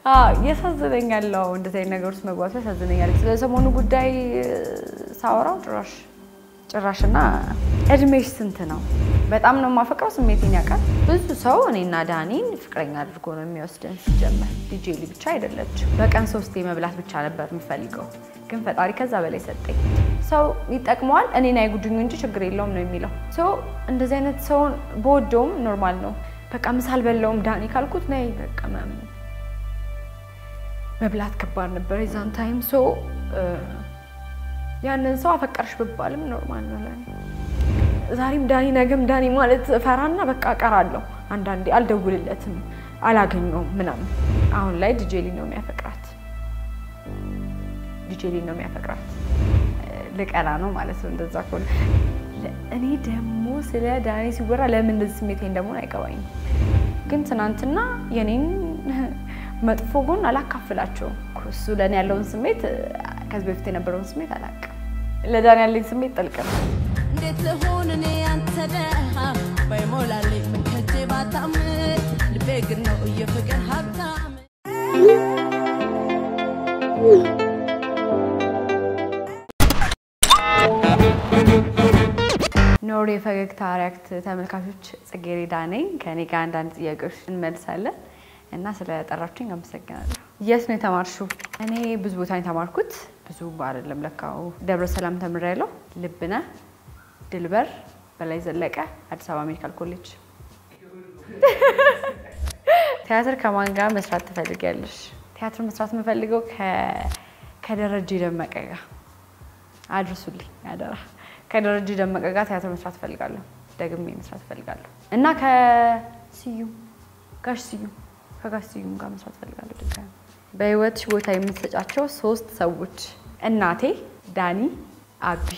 ያሳዝነኛል። እንደዚህ አይነት ነገር ውስጥ መግባቱ ያሳዝነኛል። ስለ ሰሞኑ ጉዳይ ሳወራው ጭራሽ ጭራሽና እድሜሽ ስንት ነው? በጣም ነው የማፈቅረው። ስሜቴን ያውቃል። ብዙ ሰው እኔና ዳኒን ፍቅረኛ አድርጎ ነው የሚወስደን። ሲጀመር ዲጄሊ ብቻ አይደለችም። በቀን ሶስቴ መብላት ብቻ ነበር የምፈልገው፣ ግን ፈጣሪ ከዛ በላይ ሰጠኝ። ሰው ይጠቅመዋል፣ እኔን አይጉድኙ እንጂ ችግር የለውም ነው የሚለው። ሰው እንደዚህ አይነት ሰውን በወደውም ኖርማል ነው። በቃ ምሳ አልበላውም ዳኒ ካልኩት ነይ በቃ ምናምን መብላት ከባድ ነበር የዛን ታይም ሶ ያንን ሰው አፈቀርሽ ብባልም ኖርማል ነው ለኔ። ዛሬም ዳኒ ነገም ዳኒ ማለት ፈራና በቃ እቀራለሁ። አንዳንዴ አልደውልለትም፣ አላገኘውም ምናምን። አሁን ላይ ዲጄሊ ነው የሚያፈቅራት፣ ዲጄሊ ነው የሚያፈቅራት። ልቀና ነው ማለት ነው እንደዛ ከሆነ። እኔ ደግሞ ስለ ዳኒ ሲወራ ለምን እንደዚህ ስሜቴን ደግሞ አይገባኝም። ግን ትናንትና የኔን መጥፎ ጎን አላካፍላቸውም። እሱ ለእኔ ያለውን ስሜት ከዚህ በፊት የነበረውን ስሜት አላውቅም። ለዳኒ ያለኝ ስሜት ጥልቅ ነው። እንዴት ልሆን እኔ አንተ ደሃ ባይሞላልኝ ምን ከጄ ባጣም ልቤ ግን ነው የፍቅር ሀብታም ኖር የፈገግታ ሪያክት ተመልካቾች፣ ጽጌረዳ ነኝ። ከኔ ጋር አንዳንድ ጥያቄዎች እንመልሳለን እና ስለጠራችሁኝ አመሰግናለሁ። የት ነው የተማርሽው? እኔ ብዙ ቦታ ነው የተማርኩት። ብዙ አይደለም ለካው ደብረ ሰላም ተምሬያለሁ። ልብነህ፣ ድልበር፣ በላይ ዘለቀ፣ አዲስ አበባ ሜዲካል ኮሌጅ። ቲያትር ከማን ጋር መስራት ትፈልጊያለሽ? ቲያትር መስራት የምፈልገው ከደረጀ ደመቀ ጋር አድርሱልኝ አደራ። ከደረጀ ደመቀ ጋር ቲያትር መስራት እፈልጋለሁ። ደግሜ መስራት እፈልጋለሁ እና ከስዩም ጋሽ ስዩም ከጋሽ ስዩም ጋር መስራት እፈልጋለሁ። ድጋሚ በህይወትሽ ቦታ የምትሰጫቸው ሶስት ሰዎች እናቴ፣ ዳኒ፣ አቢ።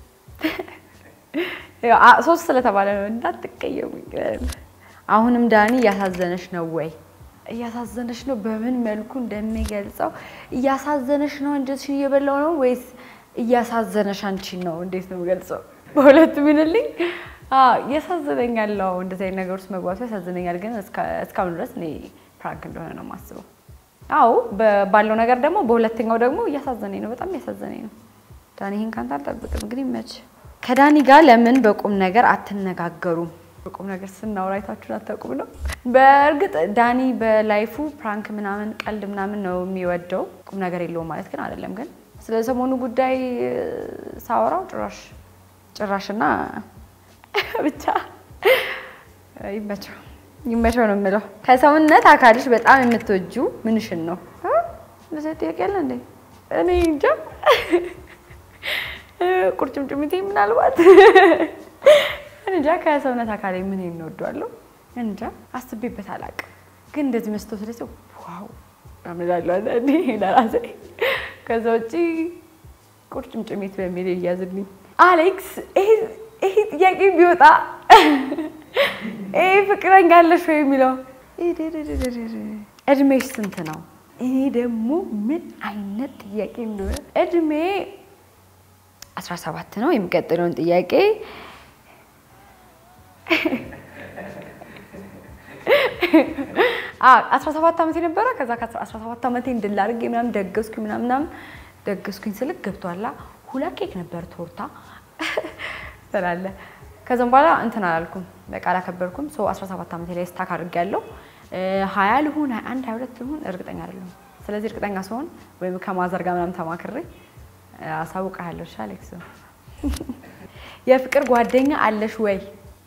ሶስት ስለተባለ ነው እንዳትቀየሙኝ። አሁንም ዳኒ እያሳዘነሽ ነው ወይ? እያሳዘነሽ ነው። በምን መልኩ እንደሚገልጸው እያሳዘነሽ ነው። አንጀትሽን እየበላው ነው ወይስ እያሳዘነሽ አንቺን ነው? እንዴት ነው ገልጸው? በሁለቱ ሚንልኝ ያሳዝነኛል። እንደዚህ አይነት ነገር ውስጥ መግባቱ ያሳዝነኛል። ግን እስካሁን ድረስ እኔ ፕራንክ እንደሆነ ነው የማስበው። አዎ ባለው ነገር ደግሞ በሁለተኛው ደግሞ እያሳዘነኝ ነው፣ በጣም እያሳዘነኝ ነው። ዳኒ ይህን ካንተ አልጠብቅም። ግን ይመች። ከዳኒ ጋር ለምን በቁም ነገር አትነጋገሩም? በቁም ነገር ስናወራ አይታችሁን አታውቁም ነው። በእርግጥ ዳኒ በላይፉ ፕራንክ ምናምን ቀልድ ምናምን ነው የሚወደው፣ ቁም ነገር የለውም ማለት ግን አይደለም። ግን ስለ ሰሞኑ ጉዳይ ሳወራው ጭራሽ ጭራሽና ብቻ ይመቸው ይመቸው ነው የምለው። ከሰውነት አካልሽ በጣም የምትወጁ ምንሽን ነው? እንደዚህ ጥያቄ ያለ እንዴ? እኔ እንጃ። ቁርጭምጭሚቴ ምናልባት እንጃ። ከሰውነት አካል ምን እንወዷለሁ እንጃ። አስቤበት አላውቅም። ግን እንደዚህ መስቶት ደስ ዋው አምላላለሁ አንዳንዴ ለራሴ። ከዛ ውጭ ቁርጭምጭሚት በሚል ይያዝልኝ። አሌክስ ይሄ ጥያቄ ቢወጣ ይሄ ፍቅረኛ አለሽ ወይ የሚለው እድሜሽ ስንት ነው? እኔ ደግሞ ምን አይነት ጥያቄ እንደሆነ እድሜ 17 ነው። የሚቀጥለውን ጥያቄ አስራ ሰባት ዓመት የነበረ ከዛ ከአስራ ሰባት ዓመቴ እንድል አድርጌ ምናምን ደገስኩኝ ምናምን ምናምን ደገስኩኝ ስልክ ገብቷላ ሁለት ኬክ ነበር ቶርታ ስላለ ከዛም በኋላ እንትን አላልኩም በቃ አላከበርኩም። ሰው 17 ዓመቴ ላይ ስታክ አድርጌያለሁ። ሀያ ልሁን ሀያ አንድ ሀያ ሁለት ልሁን እርግጠኛ አይደለሁም። ስለዚህ እርግጠኛ ስሆን ወይም ከማዘር ጋር ምናምን ተማክሬ አሳውቅሃለሁ። እሺ አሌክስ፣ የፍቅር ጓደኛ አለሽ ወይ?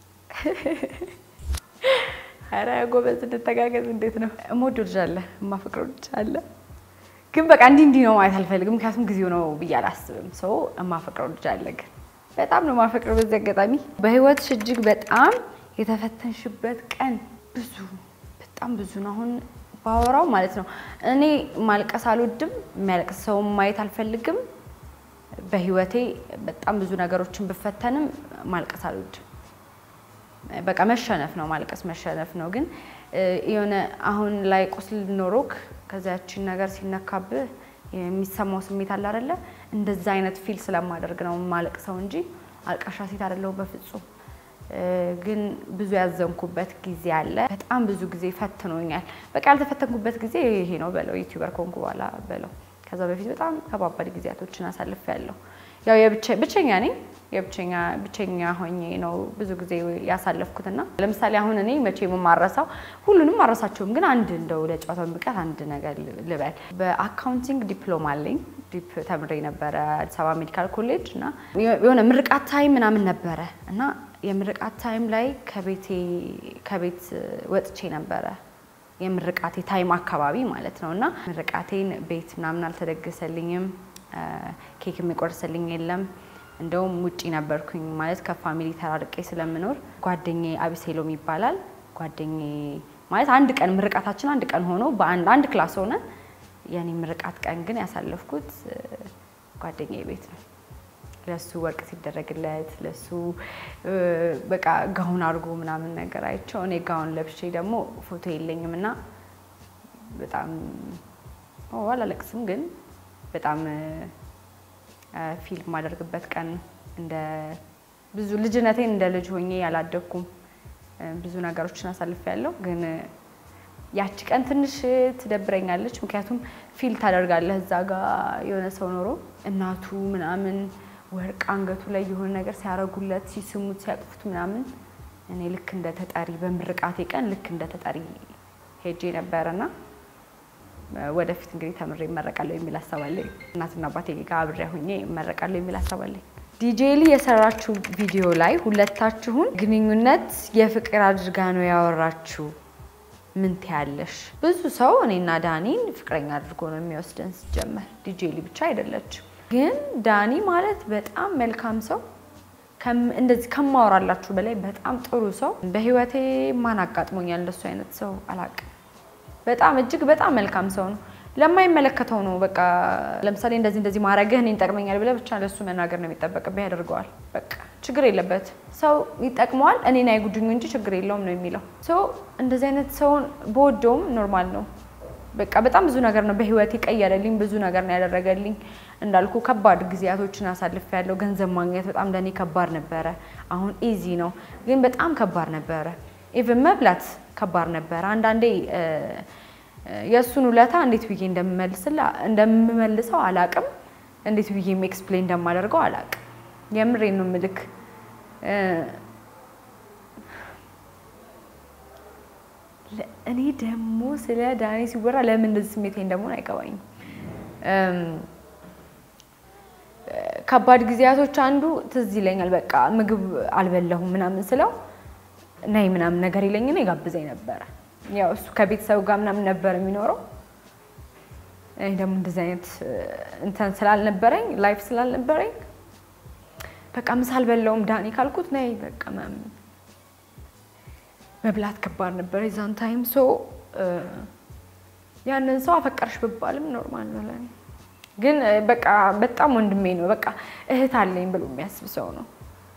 ኧረ ጎበዝ እንተጋገዝ። እንዴት ነው? እምወደው ልጅ አለ፣ የማፈቅረው ልጅ አለ። ግን በቃ እንዲህ እንዲህ ነው ማለት አልፈልግም፣ ምክንያቱም ጊዜው ነው ብዬ አላስብም። ሰው የማፈቅረው ልጅ አለ ግን በጣም ነው ማፈቅር። በዚህ አጋጣሚ በህይወትሽ እጅግ በጣም የተፈተንሽበት ቀን ብዙ በጣም ብዙ ነው። አሁን ባወራው ማለት ነው። እኔ ማልቀስ አልወድም፣ የሚያለቅስ ሰው ማየት አልፈልግም። በህይወቴ በጣም ብዙ ነገሮችን ብፈተንም ማልቀስ አልወድም። በቃ መሸነፍ ነው ማልቀስ መሸነፍ ነው። ግን የሆነ አሁን ላይ ቁስል ኖሮክ ከዚያችን ነገር ሲነካብህ የሚሰማው ስሜት አለ አይደለ? እንደዛ አይነት ፊል ስለማደርግ ነው ማለቅሰው እንጂ አልቃሻ ሴት አይደለሁም በፍጹም። ግን ብዙ ያዘንኩበት ጊዜ አለ። በጣም ብዙ ጊዜ ፈትኖኛል። በቃ ያልተፈተንኩበት ጊዜ ይሄ ነው በለው ዩቲዩበር ከሆንኩ በኋላ በለው። ከዛ በፊት በጣም ከባባድ ጊዜያቶችን አሳልፌያለሁ። ያው ብቸኛ ነኝ። የብቸኛ ብቸኛ ሆኜ ነው ብዙ ጊዜ ያሳለፍኩትና ለምሳሌ አሁን እኔ መቼ የማረሳው ሁሉንም አረሳቸውም፣ ግን አንድ እንደው ለጨዋታው የሚቀር አንድ ነገር ልበል። በአካውንቲንግ ዲፕሎማ አለኝ። ዲፕ ተምሬ ነበረ አዲስ አበባ ሜዲካል ኮሌጅ እና የሆነ ምርቃት ታይም ምናምን ነበረ እና የምርቃት ታይም ላይ ከቤቴ ከቤት ወጥቼ ነበረ የምርቃቴ ታይም አካባቢ ማለት ነው እና ምርቃቴን ቤት ምናምን አልተደገሰልኝም። ኬክ የሚቆርስልኝ የለም። እንደውም ውጪ ነበርኩኝ ማለት ከፋሚሊ ተራርቄ ስለምኖር ጓደኛዬ አቢሴሎም ይባላል። ጓደኛዬ ማለት አንድ ቀን ምርቃታችን አንድ ቀን ሆኖ በአንድ አንድ ክላስ ሆነ። የኔ ምርቃት ቀን ግን ያሳለፍኩት ጓደኛዬ ቤት ነው። ለሱ ወርቅ ሲደረግለት ለሱ በቃ ጋውን አድርጎ ምናምን ነገር አይቼው እኔ ጋውን ለብሼ ደግሞ ፎቶ የለኝም እና በጣም አላለቅስም ግን በጣም ፊልም ማደርግበት ቀን እንደ ብዙ ልጅነቴን እንደ ልጅ ሆኜ ያላደግኩም ብዙ ነገሮችን አሳልፌያለሁ። ግን ያቺ ቀን ትንሽ ትደብረኛለች። ምክንያቱም ፊል ታደርጋለህ እዛ ጋ የሆነ ሰው ኖሮ እናቱ ምናምን ወርቅ አንገቱ ላይ የሆነ ነገር ሲያረጉለት፣ ሲስሙት፣ ሲያቅፉት ምናምን እኔ ልክ እንደ ተጠሪ በምርቃቴ ቀን ልክ እንደ ተጠሪ ሄጄ ነበረና ወደፊት እንግዲህ ተምሬ እመረቃለሁ የሚል ሀሳብ አለኝ። እናትና አባቴ ጋር አብሬ ሁኜ እመረቃለሁ የሚል ሀሳብ አለኝ። ዲጄሊ የሰራችሁ ቪዲዮ ላይ ሁለታችሁን ግንኙነት የፍቅር አድርጋ ነው ያወራችሁ። ምን ትያለሽ? ብዙ ሰው እኔና ዳኒን ፍቅረኛ አድርጎ ነው የሚወስደን። ሲጀመር ዲጄሊ ብቻ አይደለችም። ግን ዳኒ ማለት በጣም መልካም ሰው እንደዚህ ከማወራላችሁ በላይ በጣም ጥሩ ሰው። በህይወቴ ማን አጋጥሞኛል እንደሱ አይነት ሰው አላውቅም። በጣም እጅግ በጣም መልካም ሰው ነው። ለማይመለከተው ነው በቃ ለምሳሌ እንደዚህ እንደዚህ ማድረግህ እኔን ይጠቅመኛል ብለህ ብቻ ለሱ መናገር ነው የሚጠበቅብህ፣ ያደርገዋል። በቃ ችግር የለበት ሰው ይጠቅመዋል፣ እኔን አይጉድኙ እንጂ ችግር የለውም ነው የሚለው። ሰው እንደዚህ አይነት ሰውን በወደውም ኖርማል ነው። በቃ በጣም ብዙ ነገር ነው በህይወት የቀየረልኝ፣ ብዙ ነገር ነው ያደረገልኝ። እንዳልኩ ከባድ ጊዜያቶችን አሳልፍ ያለው ገንዘብ ማግኘት በጣም ለእኔ ከባድ ነበረ። አሁን ኢዚ ነው፣ ግን በጣም ከባድ ነበረ። ኢቭን መብላት ከባድ ነበረ። አንዳንዴ የእሱን ውለታ እንዴት ብዬ እንደምመልሰው አላቅም፣ እንዴት ብዬ ኤክስፕሌን እንደማደርገው አላቅም። የምሬን ነው ምልክ እኔ ደግሞ ስለ ዳኒ ሲወራ ለምን እንደዚህ ስሜቴ እንደመሆን አይገባኝም። ከባድ ጊዜያቶች አንዱ ትዝ ይለኛል። በቃ ምግብ አልበላሁም ምናምን ስለው ነይ ምናምን ነገር ይለኝና ይጋብዘኝ ነበረ። ያው እሱ ከቤተሰቡ ጋር ምናምን ነበር የሚኖረው። እኔ ደግሞ እንደዚህ አይነት እንትን ስላልነበረኝ ላይፍ ስላልነበረኝ በቃ ምሳ አልበላሁም ዳኒ ካልኩት ነይ በቃ ምናምን መብላት ከባድ ነበር የዛን ታይም። ሶ ያንን ሰው አፈቀርሽ ብባልም ኖርማል ነው ለኔ። ግን በቃ በጣም ወንድሜ ነው፣ በቃ እህት አለኝ ብሎ የሚያስብ ሰው ነው።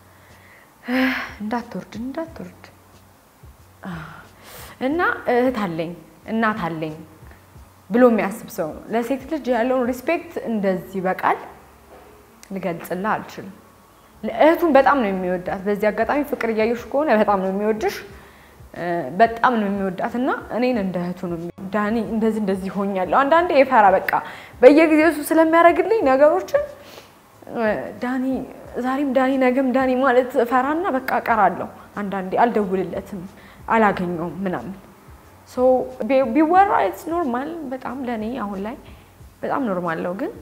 እንዳትወርድ እንዳትወርድ እና እህት አለኝ እናት አለኝ ብሎ የሚያስብ ሰው ነው። ለሴት ልጅ ያለውን ሪስፔክት እንደዚህ በቃል ልገልጽልህ አልችልም። እህቱን በጣም ነው የሚወዳት። በዚህ አጋጣሚ ፍቅር እያየሽ ከሆነ በጣም ነው የሚወድሽ በጣም ነው የሚወዳት እና እኔን እንደ እህቱ ነው። ዳኒ እንደዚህ እንደዚህ ሆኛለሁ። አንዳንዴ የፈራ በቃ በየጊዜው እሱ ስለሚያደርግልኝ ነገሮችን ዳኒ ዛሬም ዳኒ ነገም ዳኒ ማለት ፈራና በቃ እቀራለሁ። አንዳንዴ አልደውልለትም፣ አላገኘውም ምናምን ቢወራ ኢትስ ኖርማል። በጣም ለእኔ አሁን ላይ በጣም ኖርማል ነው፣ ግን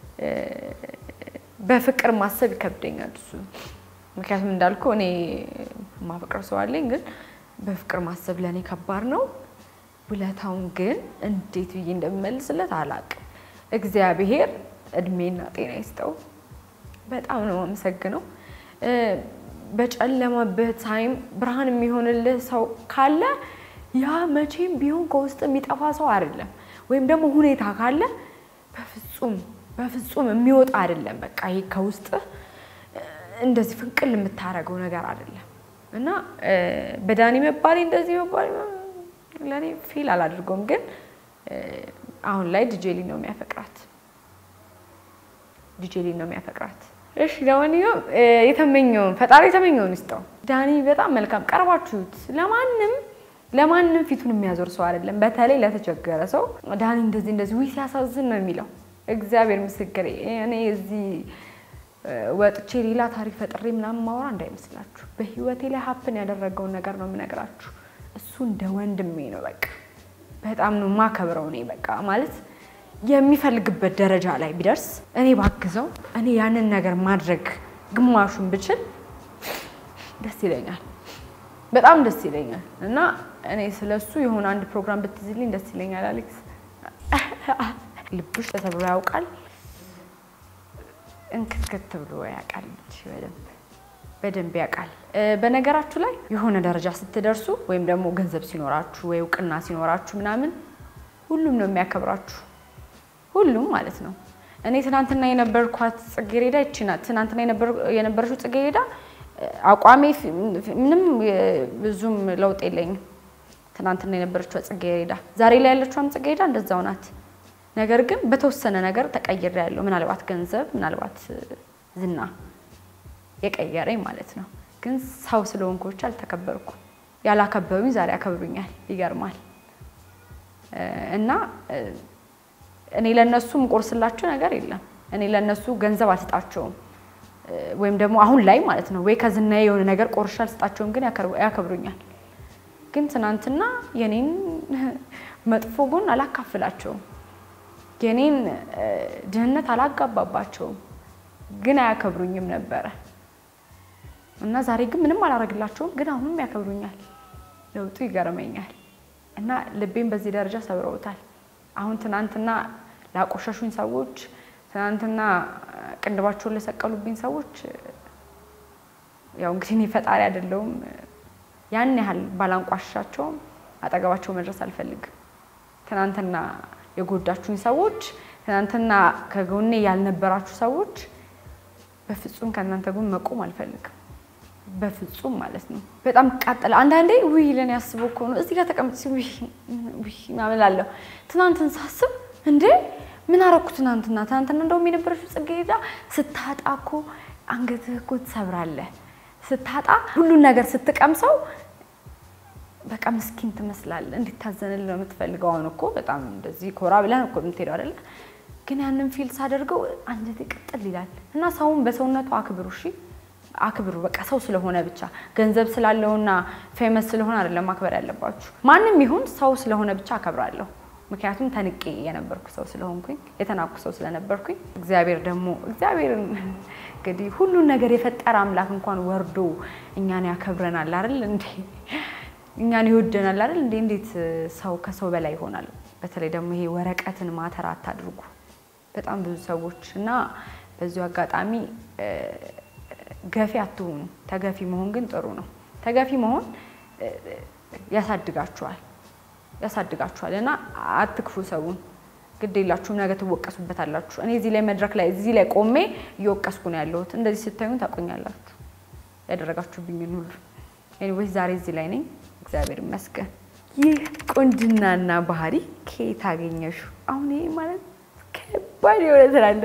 በፍቅር ማሰብ ይከብደኛል እሱ ምክንያቱም እንዳልኩ እኔ ማፈቅር ሰው አለኝ ግን በፍቅር ማሰብ ለእኔ ከባድ ነው። ውለታውን ግን እንዴት ብዬ እንደምመልስለት አላቅም። እግዚአብሔር እድሜና ጤና ይስጠው። በጣም ነው አመሰግነው። በጨለማበት ታይም ብርሃን የሚሆንልህ ሰው ካለ ያ መቼም ቢሆን ከውስጥ የሚጠፋ ሰው አይደለም። ወይም ደግሞ ሁኔታ ካለ በፍጹም በፍጹም የሚወጣ አይደለም። በቃ ይሄ ከውስጥ እንደዚህ ፍንቅል የምታደርገው ነገር አይደለም። እና በዳኒ መባሌ እንደዚህ መባሌ ለእኔ ፊል አላድርገውም፣ ግን አሁን ላይ ዲጄሊ ነው የሚያፈቅራት። ዲጄሊ ነው የሚያፈቅራት። እሺ ለማንኛውም የተመኘውን ፈጣሪ የተመኘውን ይስጠው። ዳኒ በጣም መልካም ቀርባችሁት ለማንም ለማንም ፊቱን የሚያዞር ሰው አይደለም። በተለይ ለተቸገረ ሰው ዳኒ እንደዚህ እንደዚህ ውይ ሲያሳዝን ነው የሚለው። እግዚአብሔር ምስክሬ እኔ እዚህ ወጥቼ ሌላ ታሪክ ፈጥሬ ምናምን ማውራ እንዳይመስላችሁ። በህይወቴ ላይ ሀፕን ያደረገውን ነገር ነው የምነግራችሁ። እሱ እንደ ወንድሜ ነው። በቃ በጣም ነው ማከብረው። እኔ በቃ ማለት የሚፈልግበት ደረጃ ላይ ቢደርስ እኔ ባግዘው፣ እኔ ያንን ነገር ማድረግ ግማሹን ብችል ደስ ይለኛል። በጣም ደስ ይለኛል። እና እኔ ስለሱ የሆነ አንድ ፕሮግራም ብትይዝልኝ ደስ ይለኛል። አሌክስ ልብሽ ተሰብሮ ያውቃል እንክትክት ብሎ ያውቃል። በደንብ በደንብ ያውቃል። በነገራችሁ ላይ የሆነ ደረጃ ስትደርሱ ወይም ደግሞ ገንዘብ ሲኖራችሁ ወይ እውቅና ሲኖራችሁ ምናምን ሁሉም ነው የሚያከብራችሁ። ሁሉም ማለት ነው። እኔ ትናንትና የነበርኳት ጽጌሬዳ ይቺ ናት። ትናንትና የነበረችው ጽጌሬዳ አቋሜ ምንም ብዙም ለውጥ የለኝም። ትናንትና የነበረችው ጽጌሬዳ፣ ዛሬ ላይ ያለችውም ጽጌሬዳ እንደዛው ናት። ነገር ግን በተወሰነ ነገር ተቀይሬ ያለው ምናልባት ገንዘብ ምናልባት ዝና የቀየረኝ ማለት ነው። ግን ሰው ስለሆንኩ ብቻ አልተከበርኩም። ያላከበሩኝ ዛሬ ያከብሩኛል። ይገርማል። እና እኔ ለነሱ የምቆርስላቸው ነገር የለም። እኔ ለነሱ ገንዘብ አልሰጣቸውም፣ ወይም ደግሞ አሁን ላይ ማለት ነው ወይ ከዝና የሆነ ነገር ቆርሻ አልሰጣቸውም፣ ግን ያከብሩኛል። ግን ትናንትና የኔን መጥፎ ጎን አላካፍላቸውም የኔን ድህነት አላጋባባቸውም፣ ግን አያከብሩኝም ነበረ እና ዛሬ ግን ምንም አላረግላቸውም፣ ግን አሁንም ያከብሩኛል። ለውጡ ይገርመኛል እና ልቤን በዚህ ደረጃ ሰብረውታል። አሁን ትናንትና ላቆሸሹኝ ሰዎች፣ ትናንትና ቅንድባቸውን ለሰቀሉብኝ ሰዎች ያው እንግዲህ እኔ ፈጣሪ አይደለሁም። ያን ያህል ባላንቋሻቸውም አጠገባቸው መድረስ አልፈልግም። ትናንትና የጎዳችሁኝ ሰዎች ትናንትና ከጎኔ ያልነበራችሁ ሰዎች በፍጹም ከእናንተ ጎን መቆም አልፈልግም። በፍጹም ማለት ነው። በጣም ቃጠለ። አንዳንዴ ውይ ለኔ ያስበው እኮ ነው እዚህ ጋር ተቀምጥ ምናምን እላለሁ። ትናንትን ሳስብ እንዴ ምን አረኩ ትናንትና? ትናንትና እንደውም የነበረችው ጽጌረዳ ስታጣ እኮ አንገትህ እኮ ትሰብራለህ። ስታጣ ሁሉን ነገር ስትቀምሰው በቃ ምስኪን ትመስላለህ። እንዲታዘንልህ ነው የምትፈልገው። አሁን እኮ በጣም እንደዚህ ኮራ ብለን እኮ የምትሄደው አይደለ? ግን ያንን ፊል ሳደርገው አንጀቴ ቅጥል ይላል። እና ሰውን በሰውነቱ አክብሩ፣ እሺ አክብሩ። በቃ ሰው ስለሆነ ብቻ ገንዘብ ስላለውና ፌመስ ስለሆነ አይደለም ማክበር ያለባችሁ። ማንም ይሁን ሰው ስለሆነ ብቻ አከብራለሁ። ምክንያቱም ተንቄ የነበርኩ ሰው ስለሆንኩኝ የተናኩ ሰው ስለነበርኩኝ እግዚአብሔር ደግሞ እግዚአብሔርን እንግዲህ ሁሉን ነገር የፈጠረ አምላክ እንኳን ወርዶ እኛን ያከብረናል አይደል እንዴ? እኛን ይወደናል አይደል እንዴ? እንዴት ሰው ከሰው በላይ ይሆናል? በተለይ ደግሞ ይሄ ወረቀትን ማተር አታድርጉ። በጣም ብዙ ሰዎች እና በዚሁ አጋጣሚ ገፊ አትሆኑ። ተገፊ መሆን ግን ጥሩ ነው። ተገፊ መሆን ያሳድጋችኋል ያሳድጋችኋል እና አትክፉ ሰውን ግድ የላችሁም። ነገ ትወቀሱበታላችሁ። እኔ እዚህ ላይ መድረክ ላይ እዚህ ላይ ቆሜ እየወቀስኩ ነው ያለሁት። እንደዚህ ስታዩን ታቆኛላችሁ ያደረጋችሁብኝን ሁሉ። ኤኒዌይስ ዛሬ እዚህ ላይ ነኝ፣ እግዚአብሔር ይመስገን። ይህ ቁንጅናና ባህሪ ከየት አገኘሹ? አሁን ይሄ ማለት ከባድ የሆነ ስላለ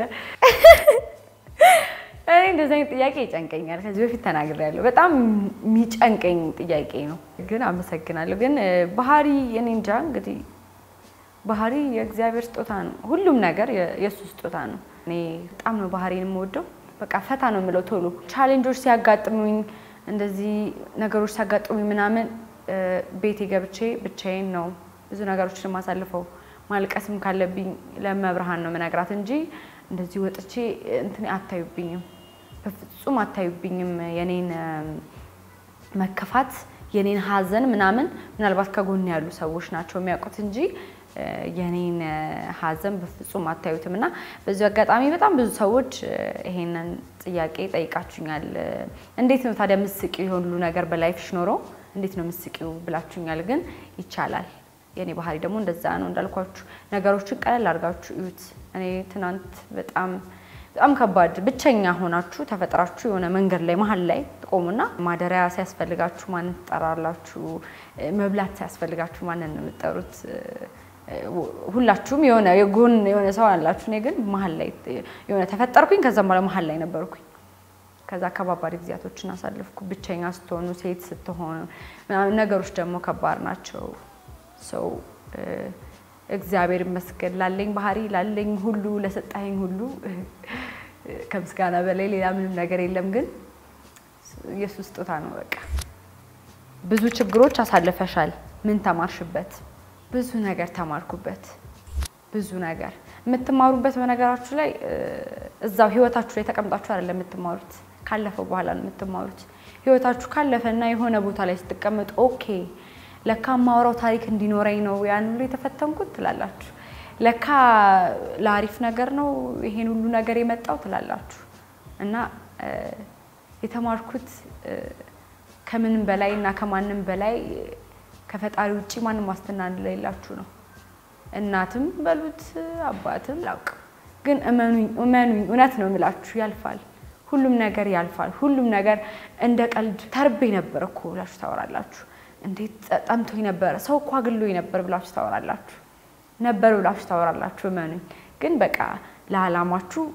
እኔ እንደዚህ አይነት ጥያቄ ይጨንቀኛል። ከዚህ በፊት ተናግሬያለሁ። በጣም የሚጨንቀኝ ጥያቄ ነው፣ ግን አመሰግናለሁ። ግን ባህሪ እኔ እንጃ እንግዲህ ባህሪ የእግዚአብሔር ስጦታ ነው። ሁሉም ነገር የእሱ ስጦታ ነው። እኔ በጣም ነው ባህሪን የምወደው። በቃ ፈታ ነው የምለው ቶሎ ቻሌንጆች ሲያጋጥሙኝ፣ እንደዚህ ነገሮች ሲያጋጥሙኝ ምናምን ቤቴ ገብቼ ብቻዬን ነው ብዙ ነገሮችን የማሳልፈው። ማልቀስም ካለብኝ ለመብርሃን ነው መነግራት እንጂ እንደዚህ ወጥቼ እንትን አታዩብኝም፣ በፍጹም አታዩብኝም። የኔን መከፋት የኔን ሐዘን ምናምን ምናልባት ከጎን ያሉ ሰዎች ናቸው የሚያውቁት እንጂ የኔን ሐዘን በፍጹም አታዩትም። እና በዚሁ አጋጣሚ በጣም ብዙ ሰዎች ይሄንን ጥያቄ ጠይቃችሁኛል። እንዴት ነው ታዲያ ምስቂው የሆኑ ሁሉ ነገር በላይፍሽ ኖሮ እንዴት ነው ምስቂው ብላችሁኛል። ግን ይቻላል። የኔ ባህሪ ደግሞ እንደዛ ነው። እንዳልኳችሁ ነገሮችን ቀለል አድርጋችሁ እዩት። እኔ ትናንት በጣም በጣም ከባድ ብቸኛ ሆናችሁ ተፈጥራችሁ የሆነ መንገድ ላይ መሀል ላይ ትቆሙና ማደሪያ ሲያስፈልጋችሁ ማንን ትጠራላችሁ? መብላት ሲያስፈልጋችሁ ማንን ነው የምትጠሩት? ሁላችሁም የሆነ የጎን የሆነ ሰው አላችሁ። እኔ ግን መሀል ላይ የሆነ ተፈጠርኩኝ። ከዛም በኋላ መሀል ላይ ነበርኩኝ ከዛ ከባባድ ጊዜያቶችን አሳልፍኩ። ብቸኛ ስትሆኑ፣ ሴት ስትሆኑ ምናምን ነገሮች ደግሞ ከባድ ናቸው። ሰው እግዚአብሔር ይመስገን ላለኝ ባህሪ ላለኝ ሁሉ ለሰጣኝ ሁሉ ከምስጋና በላይ ሌላ ምንም ነገር የለም። ግን ኢየሱስ ስጦታ ነው። በቃ ብዙ ችግሮች አሳልፈሻል። ምን ተማርሽበት? ብዙ ነገር ተማርኩበት። ብዙ ነገር የምትማሩበት በነገራችሁ ላይ እዛው ህይወታችሁ ላይ ተቀምጣችሁ አይደለም የምትማሩት፣ ካለፈው በኋላ ነው የምትማሩት። ህይወታችሁ ካለፈና የሆነ ቦታ ላይ ስትቀመጡ ኦኬ ለካ ማውራው ታሪክ እንዲኖረኝ ነው ያን ሁሉ የተፈተንኩት ትላላችሁ። ለካ ለአሪፍ ነገር ነው ይሄን ሁሉ ነገር የመጣው ትላላችሁ። እና የተማርኩት ከምንም በላይ እና ከማንም በላይ ከፈጣሪ ውጭ ማንም ዋስትና እንደሌላችሁ ነው። እናትም በሉት አባትም ላውቅም፣ ግን እመኑኝ እመኑኝ፣ እውነት ነው የምላችሁ ያልፋል። ሁሉም ነገር ያልፋል። ሁሉም ነገር እንደ ቀልድ ተርቤ ነበር እኮ ብላችሁ ታወራላችሁ። እንዴት ጠምቶኝ ነበረ፣ ሰው እኮ አግሎኝ ነበር ብላችሁ ታወራላችሁ። ነበር ብላችሁ ታወራላችሁ። እመኑኝ ግን በቃ ለዓላማችሁ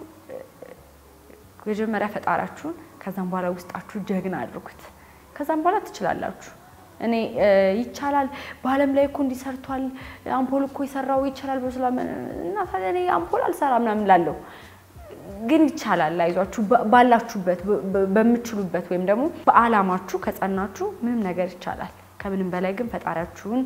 መጀመሪያ ፈጣሪያችሁን ከዛም በኋላ ውስጣችሁ ጀግና አድርጉት። ከዛም በኋላ ትችላላችሁ። እኔ ይቻላል በዓለም ላይ እኮ እንዲሰርቷል አምፖል እኮ የሰራው ይቻላል ብሎ ስላ እና ታዲያ እኔ አምፖል አልሰራ ምናምን ላለው ግን ይቻላል። አይዟችሁ ባላችሁበት በምችሉበት ወይም ደግሞ በዓላማችሁ ከጸናችሁ ምንም ነገር ይቻላል። ከምንም በላይ ግን ፈጣሪያችሁን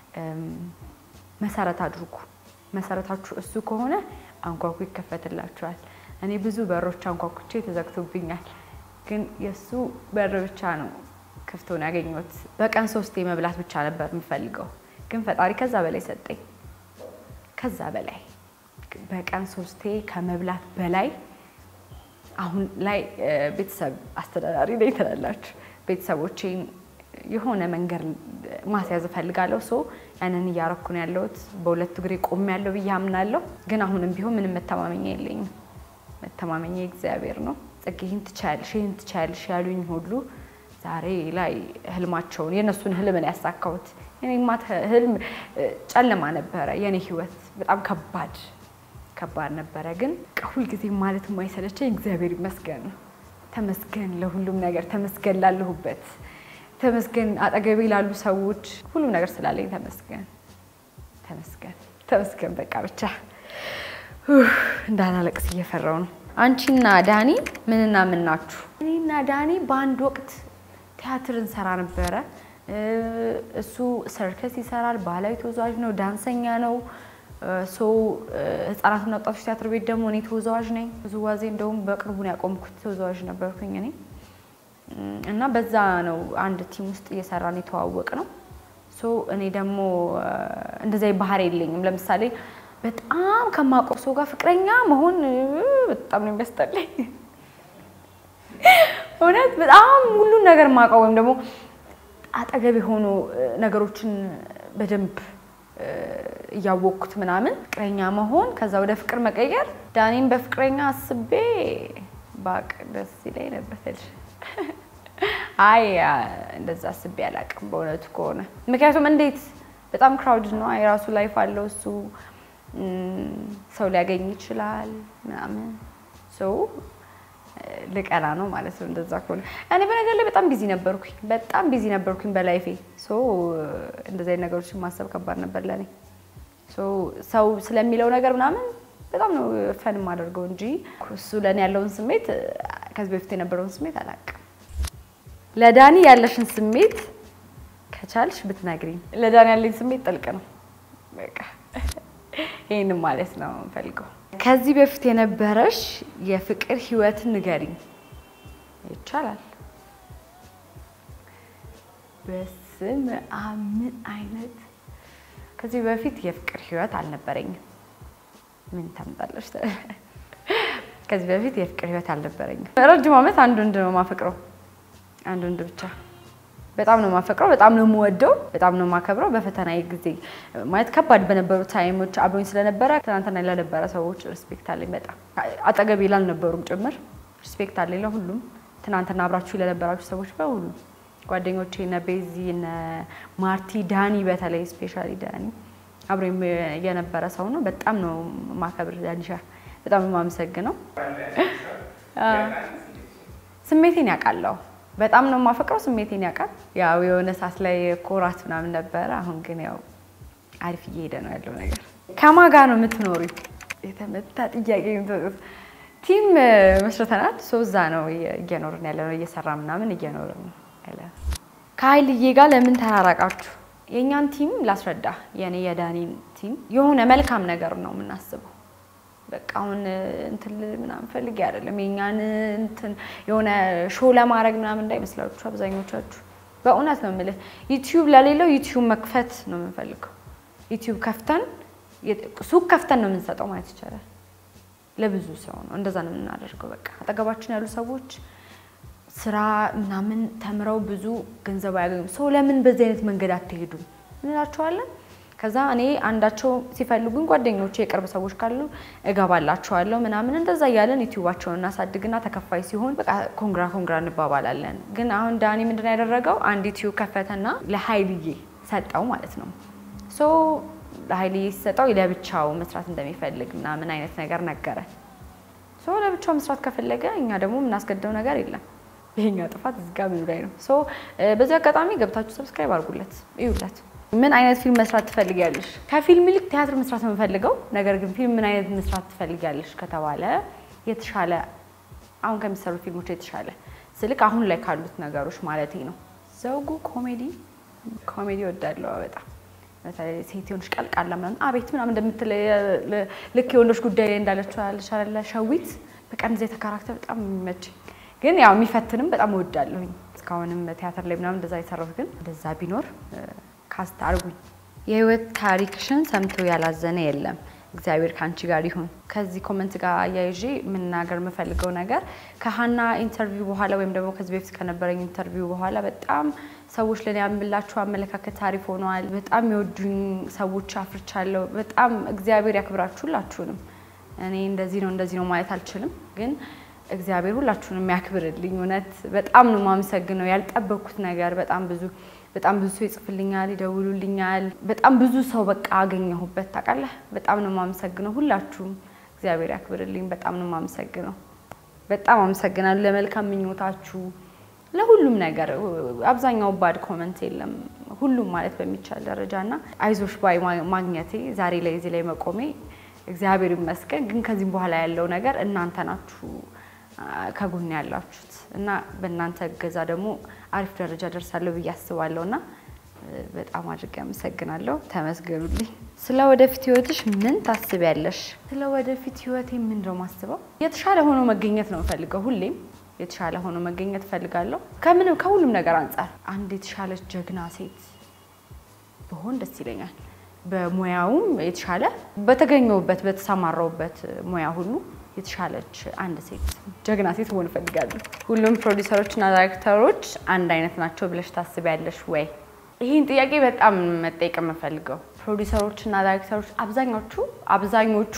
መሰረት አድርጉ። መሰረታችሁ እሱ ከሆነ አንኳኩ ይከፈትላችኋል። እኔ ብዙ በሮች አንኳኩቼ ተዘግቶብኛል፣ ግን የእሱ በር ብቻ ነው ክፍቶን ያገኘሁት። በቀን ሶስቴ መብላት ብቻ ነበር የምፈልገው፣ ግን ፈጣሪ ከዛ በላይ ሰጠኝ። ከዛ በላይ በቀን ሶስቴ ከመብላት በላይ አሁን ላይ ቤተሰብ አስተዳዳሪ ነኝ ትላላችሁ። ቤተሰቦቼን የሆነ መንገድ ማስያዝ እፈልጋለሁ። ሶ ያንን እያረኩ ነው ያለሁት። በሁለት እግሬ ቆሜ ያለው ብዬ አምናለሁ። ግን አሁንም ቢሆን ምንም መተማመኛ የለኝም። መተማመኛ እግዚአብሔር ነው። ጽጌ ይህን ትቻያለሽ፣ ይህን ትቻያለሽ ያሉኝ ሁሉ ዛሬ ላይ ህልማቸውን የእነሱን ህልም ነው ያሳካሁት። የኔማ ህልም ጨለማ ነበረ። የኔ ህይወት በጣም ከባድ ከባድ ነበረ። ግን ሁልጊዜ ማለት የማይሰለቸኝ እግዚአብሔር ይመስገን ነው። ተመስገን ለሁሉም ነገር፣ ተመስገን ላለሁበት ተመስገን አጠገቤ ላሉ ሰዎች ሁሉም ነገር ስላለኝ ተመስገን ተመስገን ተመስገን። በቃ ብቻ እንዳላለቅስ እየፈራው ነው። አንቺና ዳኒ ምንና ምን ናችሁ? እኔና ዳኒ በአንድ ወቅት ቲያትር እንሰራ ነበረ። እሱ ሰርከስ ይሰራል፣ ባህላዊ ተወዛዋዥ ነው፣ ዳንሰኛ ነው። ሰው ህጻናትና ወጣቶች ቲያትር ቤት ደግሞ እኔ ተወዛዋዥ ነኝ። ውዝዋዜ እንደውም በቅርቡ ነው ያቆምኩት። ተወዛዋዥ ነበርኩኝ እኔ እና በዛ ነው አንድ ቲም ውስጥ እየሰራን የተዋወቅ ነው። ሶ እኔ ደግሞ እንደዚያ ባህሪ የለኝም። ለምሳሌ በጣም ከማውቀው ሰው ጋር ፍቅረኛ መሆን በጣም ነው የሚያስጠላኝ። እውነት በጣም ሁሉን ነገር ማውቀው ወይም ደግሞ አጠገብ የሆኑ ነገሮችን በደንብ እያወቅኩት ምናምን ፍቅረኛ መሆን ከዛ ወደ ፍቅር መቀየር ዳኔን በፍቅረኛ አስቤ ባቅ ደስ ይለኝ ነበር። አይ እንደዛ አስቤ አላውቅም በእውነቱ ከሆነ ምክንያቱም እንዴት በጣም ክራውድ ነው። የራሱ ላይፍ አለው እሱ ሰው ሊያገኝ ይችላል ምናምን ሰው ልቀና ነው ማለት ነው። እንደዛ ከሆነ እኔ በነገር ላይ በጣም ቢዚ ነበርኩኝ፣ በጣም ቢዚ ነበርኩኝ በላይፌ። እንደዚህ አይነት ነገሮችን ማሰብ ከባድ ነበር ለእኔ። ሰው ስለሚለው ነገር ምናምን በጣም ነው ፈን የማደርገው እንጂ እሱ ለእኔ ያለውን ስሜት ከዚህ በፊት የነበረውን ስሜት አላውቅም። ለዳኒ ያለሽን ስሜት ከቻልሽ ብትነግሪኝ። ለዳኒ ያለኝ ስሜት ጥልቅ ነው። በቃ ይህንም ማለት ነው የምፈልገው። ከዚህ በፊት የነበረሽ የፍቅር ህይወትን ንገሪኝ። ይቻላል። በስም ምን አይነት ከዚህ በፊት የፍቅር ህይወት አልነበረኝም። ምን ታምጣለች? ከዚህ በፊት የፍቅር ህይወት አልነበረኝም። ረጅም ዓመት አንድ ወንድ ነው የማፈቅረው፣ አንድ ወንድ ብቻ። በጣም ነው የማፈቅረው፣ በጣም ነው የምወደው፣ በጣም ነው የማከብረው። በፈተና ጊዜ ማለት ከባድ በነበሩ ታይሞች አብሮኝ ስለነበረ ትናንትና ላልነበረ ሰዎች ሪስፔክት አለኝ። በጣም አጠገቤ ላልነበሩም ጭምር ሪስፔክት አለኝ ለሁሉም። ትናንትና አብራችሁ ለነበራችሁ ሰዎች በሁሉ ጓደኞቼ፣ እነ ቤዚ፣ እነ ማርቲ፣ ዳኒ፣ በተለይ ስፔሻሊ ዳኒ አብሮኝ የነበረ ሰው ነው። በጣም ነው ማከብር ዳኒሻ፣ በጣም ነው የማመሰግነው። ስሜቴን ያውቃለሁ። በጣም ነው የማፈቅረው። ስሜቴን ያውቃል። ያው የሆነ ሰዓት ላይ ኮራት ምናምን ነበረ። አሁን ግን ያው አሪፍ እየሄደ ነው ያለው ነገር። ከማን ጋር ነው የምትኖሪ? የተመታ ጥያቄ የምትወጡት ቲም መስርተናል። ሶ እዛ ነው እየኖርን ያለ ነው እየሰራ ምናምን እየኖርን ነው ያለ ነው። ከሀይልዬ ጋር ለምን ተራራቃችሁ? የእኛን ቲም ላስረዳ። የኔ የዳኒን ቲም የሆነ መልካም ነገር ነው የምናስበው። በቃ አሁን እንትን ልል ምናምን ፈልጌ አይደለም። የእኛን እንትን የሆነ ሾው ለማድረግ ምናምን እንዳይመስላችሁ አብዛኞቻችሁ። በእውነት ነው የምልህ። ዩቲዩብ ለሌለው ዩቲዩብ መክፈት ነው የምንፈልገው። ዩቲዩብ ከፍተን ሱቅ ከፍተን ነው የምንሰጠው ማለት ይቻላል። ለብዙ ሰው ነው እንደዛ ነው የምናደርገው። በቃ አጠገባችን ያሉ ሰዎች ስራ ምናምን ተምረው ብዙ ገንዘብ አያገኙም። ሰው ለምን በዚህ አይነት መንገድ አትሄዱም እንላቸዋለን። ከዛ እኔ አንዳቸው ሲፈልጉኝ ጓደኞቼ የቅርብ ሰዎች ካሉ እገባላቸዋለሁ ምናምን እንደዛ እያለን ዩቲዩባቸውን እናሳድግና ተከፋይ ሲሆን በቃ ኮንግራ ኮንግራ እንባባላለን። ግን አሁን ዳኒ ምንድን ነው ያደረገው? አንድ ዩቲዩብ ከፈተና ለሀይልዬ ሰጠው ማለት ነው። ሶ ለሀይልዬ ሲሰጠው ለብቻው መስራት እንደሚፈልግ ምናምን አይነት ነገር ነገረ። ሶ ለብቻው መስራት ከፈለገ እኛ ደግሞ የምናስገደው ነገር የለም። ይሄኛ ጥፋት እዚህ ጋር ምኑ ላይ ነው? ሶ በዚህ አጋጣሚ ገብታችሁ ሰብስክራይብ አድርጉለት፣ እዩለት። ምን አይነት ፊልም መስራት ትፈልጊያለሽ? ከፊልም ይልቅ ቲያትር መስራት ነው የምፈልገው። ነገር ግን ፊልም ምን አይነት መስራት ትፈልጊያለሽ ከተባለ የተሻለ አሁን ከሚሰሩ ፊልሞች የተሻለ ስልክ አሁን ላይ ካሉት ነገሮች ማለት ነው። ዘውጉ ኮሜዲ ኮሜዲ ወዳለው በጣም በተለይ ሴት የሆነች ቀልቃላ ምናምን አቤት ምናምን እንደምትል ልክ የወንዶች ጉዳይ ላይ እንዳለችው ያለሻለ ሸዊት በቃ እንደዚያ የተካራክተር በጣም የሚመችኝ ግን ያው የሚፈትንም በጣም እወዳለሁኝ። እስካሁንም ቲያትር ላይ ምናምን እንደዛ የሰራሁት ግን እንደዛ ቢኖር ካስት አርጉኝ። የህይወት ታሪክሽን ሰምቶ ያላዘነ የለም። እግዚአብሔር ከአንቺ ጋር ይሁን። ከዚህ ኮመንት ጋር አያይዤ የምናገር የምፈልገው ነገር ከሀና ኢንተርቪው በኋላ ወይም ደግሞ ከዚህ በፊት ከነበረኝ ኢንተርቪው በኋላ በጣም ሰዎች ለኔ ያምላችሁ አመለካከት አሪፍ ሆነዋል። በጣም የወዱኝ ሰዎች አፍርቻለሁ። በጣም እግዚአብሔር ያክብራችሁ ሁላችሁንም። እኔ እንደዚህ ነው እንደዚህ ነው ማለት አልችልም፣ ግን እግዚአብሔር ሁላችሁንም ያክብርልኝ። እውነት በጣም ነው የማመሰግነው። ያልጠበኩት ነገር በጣም ብዙ በጣም ብዙ ሰው ይጽፍልኛል፣ ይደውሉልኛል። በጣም ብዙ ሰው በቃ አገኘሁበት። ታውቃለህ፣ በጣም ነው የማመሰግነው። ሁላችሁም እግዚአብሔር ያክብርልኝ። በጣም ነው የማመሰግነው። በጣም አመሰግናለሁ ለመልካም ምኞታችሁ፣ ለሁሉም ነገር። አብዛኛው ባድ ኮመንት የለም፣ ሁሉም ማለት በሚቻል ደረጃ እና አይዞሽ ባይ ማግኘቴ ዛሬ ላይ እዚህ ላይ መቆሜ እግዚአብሔር ይመስገን። ግን ከዚህም በኋላ ያለው ነገር እናንተ ናችሁ ከጎን ያላችሁት እና በእናንተ እገዛ ደግሞ አሪፍ ደረጃ ደርሳለሁ ብዬ አስባለሁ እና በጣም አድርጌ አመሰግናለሁ። ተመስገኑልኝ። ስለ ወደፊት ህይወትሽ ምን ታስቢያለሽ? ስለ ወደፊት ህይወቴ ምን ነው ማስበው? የተሻለ ሆኖ መገኘት ነው የምፈልገው። ሁሌም የተሻለ ሆኖ መገኘት እፈልጋለሁ። ከምንም ከሁሉም ነገር አንጻር አንድ የተሻለች ጀግና ሴት ብሆን ደስ ይለኛል። በሙያውም የተሻለ በተገኘሁበት በተሰማራሁበት ሙያ ሁሉ የተሻለች አንድ ሴት ጀግና ሴት መሆን እፈልጋለሁ። ሁሉም ፕሮዲሰሮችና ዳይሬክተሮች አንድ አይነት ናቸው ብለሽ ታስቢያለሽ ወይ? ይህን ጥያቄ በጣም መጠየቅ የምፈልገው ፕሮዲሰሮችና ዳይሬክተሮች አብዛኞቹ አብዛኞቹ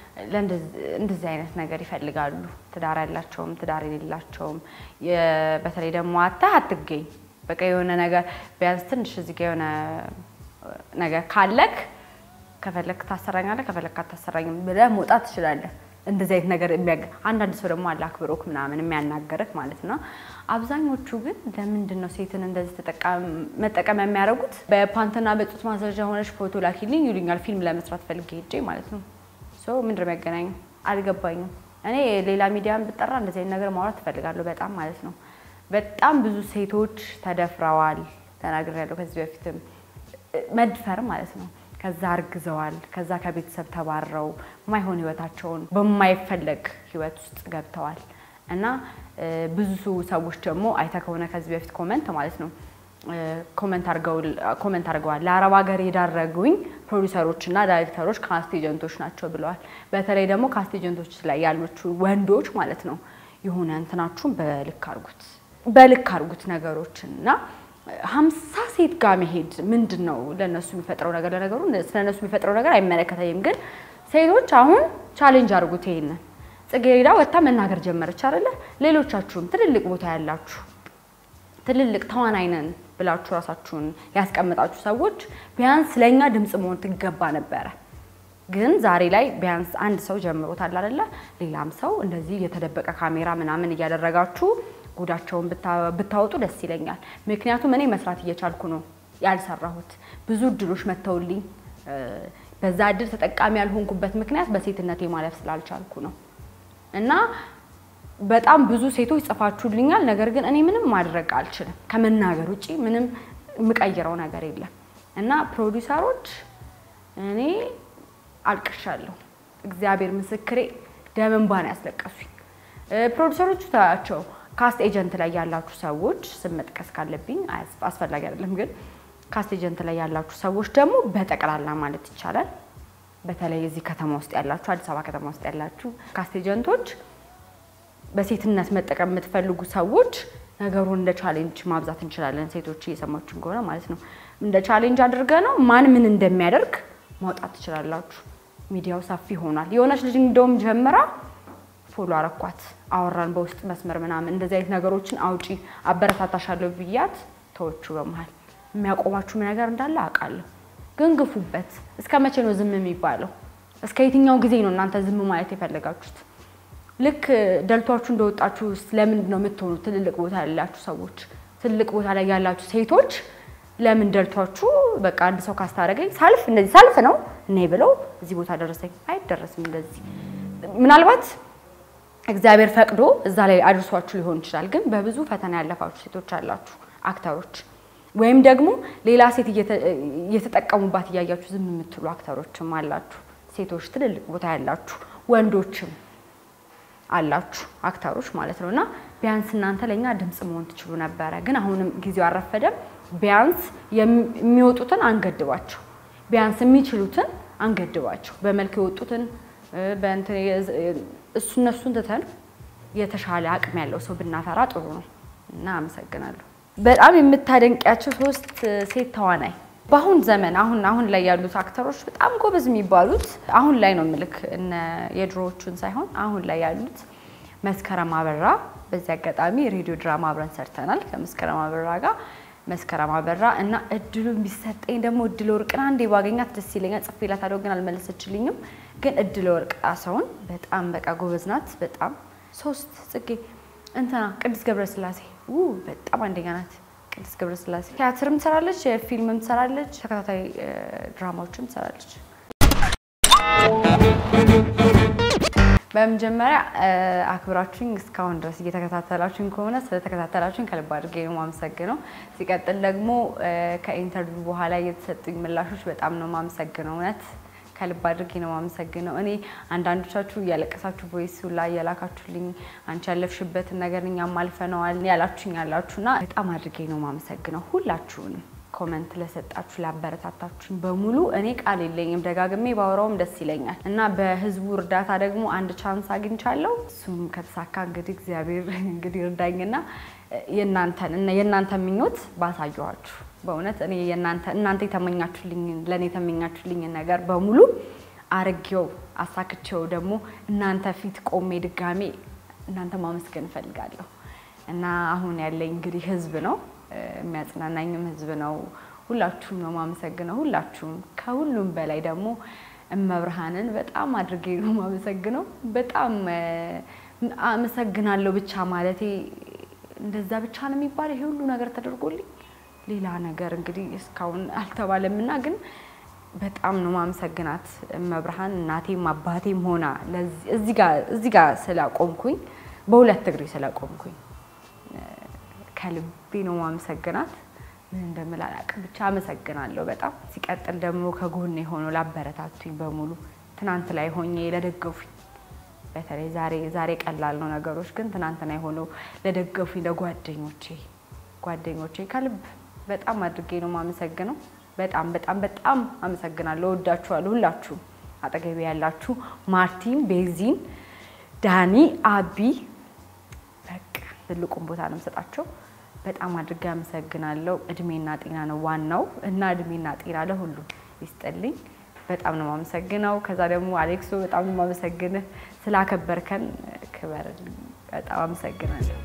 እንደዚህ አይነት ነገር ይፈልጋሉ። ትዳር ያላቸውም ትዳር የሌላቸውም፣ በተለይ ደግሞ አታ አትገኝ በቃ የሆነ ነገር ቢያንስ ትንሽ እዚህ ጋ የሆነ ነገር ካለክ ከፈለክ ታሰራኛለህ፣ ከፈለክ አታሰራኝም ብለህ መውጣት ትችላለህ። እንደዚህ አይነት ነገር የሚያገ አንዳንድ ሰው ደግሞ አለ አክብሮክ ምናምን የሚያናገርህ ማለት ነው። አብዛኞቹ ግን ለምንድን ነው ሴትን እንደዚህ መጠቀም የሚያደርጉት? በፓንትና በጡት ማስረጃ ሆነች ፎቶ ላኪልኝ ይሉኛል። ፊልም ለመስራት ፈልጌ ሄጄ ማለት ነው። ሰው ምንድን ነው የሚያገናኘው? አልገባኝም። እኔ ሌላ ሚዲያን ብጠራ እንደዚህ አይነት ነገር ማውራት ትፈልጋለሁ በጣም ማለት ነው። በጣም ብዙ ሴቶች ተደፍረዋል፣ ተናግሬያለሁ ከዚህ በፊትም መድፈር ማለት ነው ከዛ አርግዘዋል። ከዛ ከቤተሰብ ተባረው ማይሆን ህይወታቸውን በማይፈለግ ህይወት ውስጥ ገብተዋል። እና ብዙ ሰዎች ደግሞ አይተ ከሆነ ከዚህ በፊት ኮመንት ማለት ነው ኮመንት አድርገዋል። ለአረብ ሀገር የዳረጉኝ ፕሮዲሰሮች እና ዳይሬክተሮች ካስት ኤጀንቶች ናቸው ብለዋል። በተለይ ደግሞ ካስት ኤጀንቶች ላይ ያሉት ወንዶች ማለት ነው የሆነ እንትናችሁን በልክ አርጉት፣ በልክ አርጉት ነገሮችን እና ሀምሳ ሴት ጋር መሄድ ምንድን ነው ለእነሱ የሚፈጥረው ነገር? ለነገሩ ስለ እነሱ የሚፈጥረው ነገር አይመለከተኝም። ግን ሴቶች አሁን ቻሌንጅ አድርጉት ይሄንን። ጽጌረዳ ወጥታ መናገር ጀመረች አይደለ? ሌሎቻችሁም ትልልቅ ቦታ ያላችሁ ትልልቅ ተዋናይ ነን ብላችሁ ራሳችሁን ያስቀመጣችሁ ሰዎች ቢያንስ ለእኛ ድምፅ መሆን ትገባ ነበረ። ግን ዛሬ ላይ ቢያንስ አንድ ሰው ጀምሮታል አይደለ? ሌላም ሰው እንደዚህ የተደበቀ ካሜራ ምናምን እያደረጋችሁ ጉዳቸውን ብታ- ብታወጡ ደስ ይለኛል። ምክንያቱም እኔ መስራት እየቻልኩ ነው ያልሰራሁት። ብዙ እድሎች መጥተውልኝ እ፣ በዛ እድል ተጠቃሚ ያልሆንኩበት ምክንያት በሴትነቴ ማለፍ ስላልቻልኩ ነው እና በጣም ብዙ ሴቶች ጽፋችሁልኛል። ነገር ግን እኔ ምንም ማድረግ አልችልም። ከመናገር ውጪ ምንም የምቀይረው ነገር የለም እና ፕሮዲውሰሮች እኔ አልቅሻለሁ። እግዚአብሔር ምስክሬ ደም እንባ ነው ያስለቀሱኝ። እ፣ ፕሮዲውሰሮቹ ታያቸው ካስት ኤጀንት ላይ ያላችሁ ሰዎች ስም መጥቀስ ካለብኝ አያስ- አስፈላጊ አይደለም፣ ግን ካስት ኤጀንት ላይ ያላችሁ ሰዎች ደግሞ በጠቅላላ ማለት ይቻላል በተለይ እዚህ ከተማ ውስጥ ያላችሁ አዲስ አበባ ከተማ ውስጥ ያላችሁ ካስት ኤጀንቶች በሴትነት መጠቀም የምትፈልጉ ሰዎች ነገሩን እንደ ቻሌንጅ ማብዛት እንችላለን። ሴቶች እየሰማችን ከሆነ ማለት ነው። እንደ ቻሌንጅ አድርገ ነው ማን ምን እንደሚያደርግ ማውጣት ትችላላችሁ። ሚዲያው ሰፊ ሆኗል። የሆነች ልጅ እንደውም ጀምራ ፎሎ አረኳት፣ አወራን በውስጥ መስመር ምናምን እንደዚህ አይነት ነገሮችን አውጪ አበረታታሻለሁ ብያት ተወቹ። በመሀል የሚያቆማችሁ ነገር እንዳለ አውቃለሁ፣ ግን ግፉበት። እስከ መቼ ነው ዝም የሚባለው? እስከ የትኛው ጊዜ ነው እናንተ ዝም ማለት የፈለጋችሁት? ልክ ደልቷችሁ እንደወጣችሁ ለምንድን ነው የምትሆኑት? ትልልቅ ቦታ ያላችሁ ሰዎች፣ ትልቅ ቦታ ላይ ያላችሁ ሴቶች ለምን ደልቷችሁ በቃ አንድ ሰው ካስታረገኝ ሳልፍ እንደዚህ ሳልፍ ነው እኔ ብለው እዚህ ቦታ ደረሰኝ። አይደረስም እንደዚህ ምናልባት እግዚአብሔር ፈቅዶ እዛ ላይ አድርሷችሁ ሊሆን ይችላል። ግን በብዙ ፈተና ያለፋችሁ ሴቶች አላችሁ፣ አክተሮች ወይም ደግሞ ሌላ ሴት እየተ- እየተጠቀሙባት እያያችሁ ዝም የምትሉ አክተሮችም አላችሁ። ሴቶች ትልልቅ ቦታ ያላችሁ ወንዶችም አላችሁ አክተሮች ማለት ነው። እና ቢያንስ እናንተ ለእኛ ድምፅ መሆን ትችሉ ነበረ። ግን አሁንም ጊዜው አልረፈደም። ቢያንስ የሚ- የሚወጡትን አንገድባቸው፣ ቢያንስ የሚችሉትን አንገድባቸው። በመልክ የወጡትን እ፣ በእንትን የዝ- እሱ እነሱን ትተን የተሻለ አቅም ያለው ሰው ብናፈራ ጥሩ ነው እና አመሰግናለሁ። በጣም የምታደንቂያቸው ሶስት ሴት ተዋናይ በአሁን ዘመን አሁን አሁን ላይ ያሉት አክተሮች በጣም ጎበዝ የሚባሉት አሁን ላይ ነው ምልክ እነ የድሮዎቹን ሳይሆን አሁን ላይ ያሉት መስከረም አበራ። በዚህ አጋጣሚ ሬዲዮ ድራማ አብረን ሰርተናል ከመስከረም አበራ ጋር መስከረም አበራ እና እድሉ ቢሰጠኝ ደግሞ እድለ ወርቅን አንዴ ባገኛት ደስ ይለኛል። ጽፌላታለሁ ግን አልመለሰችልኝም። ግን እድለ ወርቅ ሰውን በጣም በቃ ጎበዝ ናት። በጣም ሶስት ጽጌ እንትና ቅድስት ገብረስላሴ ው በጣም አንደኛ ናት። ቅድስት ገብረስላሴ ቲያትርም ትሰራለች፣ ፊልምም ትሰራለች፣ ተከታታይ እ፣ ድራማዎችም ትሰራለች። በመጀመሪያ እ፣ አክብራችሁኝ እስካሁን ድረስ እየተከታተላችሁኝ ከሆነ ስለተከታተላችሁኝ ከልብ አድርጌ ነው የማመሰግነው። ሲቀጥል ደግሞ እ፣ ከኢንተርቪው በኋላ የተሰጡኝ ምላሾች በጣም ነው የማመሰግነው። እውነት ከልብ አድርጌ ነው የማመሰግነው። እኔ አንዳንዶቻችሁ እያለቀሳችሁ ቮይስ ላይ እየላካችሁልኝ አንቺ ያለፍሽበትን ነገር እኛም አልፈነዋል ያላችሁኝ ያላችሁና በጣም አድርጌ ነው የማመሰግነው ሁላችሁንም ኮመንት ለሰጣችሁ ላበረታታችሁኝ በሙሉ እኔ ቃል የለኝም። ደጋግሜ ባወራውም ደስ ይለኛል እና በህዝቡ እርዳታ ደግሞ አንድ ቻንስ አግኝቻለሁ። እሱም ከተሳካ እንግዲህ እግዚአብሔር እንግዲህ እርዳኝና የእናንተን እና የእናንተን ምኞት ባሳየኋችሁ በእውነት እኔ የእናንተ እናንተ የተመኛችሁልኝን ለእኔ የተመኛችሁልኝን ነገር በሙሉ አርጌው አሳክቼው ደግሞ እናንተ ፊት ቆሜ ድጋሜ እናንተ ማመስገን እፈልጋለሁ እና አሁን ያለኝ እንግዲህ ህዝብ ነው የሚያጽናናኝም ህዝብ ነው። ሁላችሁም ነው ማመሰግነው። ሁላችሁም ከሁሉም በላይ ደግሞ እመብርሃንን በጣም አድርጌ ነው ማመሰግነው። በጣም እ፣ አመሰግናለሁ ብቻ ማለቴ እንደዛ ብቻ ነው የሚባለው። ይሄ ሁሉ ነገር ተደርጎልኝ ሌላ ነገር እንግዲህ እስካሁን አልተባለም እና ግን በጣም ነው ማመሰግናት እመብርሃን እናቴም አባቴም ሆና ለዚህ- እዚህ ጋር እዚህ ጋር ስላቆምኩኝ በሁለት እግሬ ስላቆምኩኝ ከልቤ ነው ማመሰግናት። ምን እንደምል አላውቅም፣ ብቻ አመሰግናለሁ በጣም። ሲቀጥል ደግሞ ከጎኔ ሆኖ ላበረታቱኝ በሙሉ ትናንት ላይ ሆኜ ለደገፉኝ በተለይ ዛሬ ዛሬ ቀላል ነው ነገሮች፣ ግን ትናንትና የሆነው ለደገፉኝ ለጓደኞቼ ጓደኞቼ ከልብ በጣም አድርጌ ነው ማመሰግነው። በጣም በጣም በጣም አመሰግናለሁ። ወዳችኋለሁ ሁላችሁም አጠገቤ ያላችሁ ማርቲን፣ ቤዚን፣ ዳኒ፣ አቢ በቃ ትልቁን ቦታ ነው የምሰጣቸው። በጣም አድርጌ አመሰግናለሁ። እድሜና ጤና ነው ዋናው እና እድሜና ጤና ለሁሉም ይስጥልኝ። በጣም ነው የማመሰግነው። ከዛ ደግሞ አሌክሶ በጣም ነው የማመሰግንህ ስላከበርከን፣ ክበርልኝ። በጣም አመሰግናለሁ።